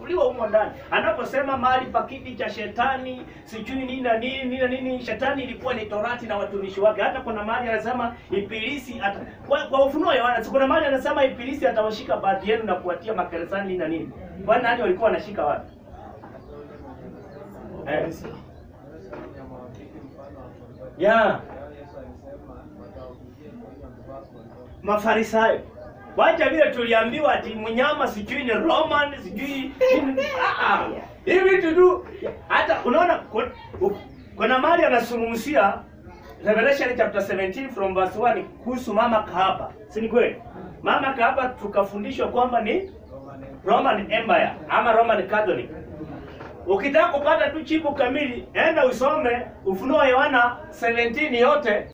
imechukuliwa humo ndani. Anaposema mahali pa kiti cha shetani, sijui nini na nini nini na nini, shetani ilikuwa ni torati na watumishi wake. Hata kuna mahali anasema ibilisi ata, kwa, kwa ufunuo wa Yohana, kuna mahali anasema ibilisi atawashika baadhi yenu na kuwatia magerezani nini na nini. Kwani nani walikuwa wanashika watu? Eh. Ya, Mafarisayo. Wacha vile tuliambiwa ati mnyama sijui ni Roman sijui nini. Ah, ah. Hivi vitu tu hata unaona ku- u- kuna mahali anazungumzia Revelation chapter 17 from verse 1 kuhusu mama kahaba. Si ni kweli? Mama kahaba tukafundishwa kwamba ni Roman Empire ama Roman Catholic. Ukitaka kupata tu chipu kamili, enda usome Ufunuo wa Yohana 17 yote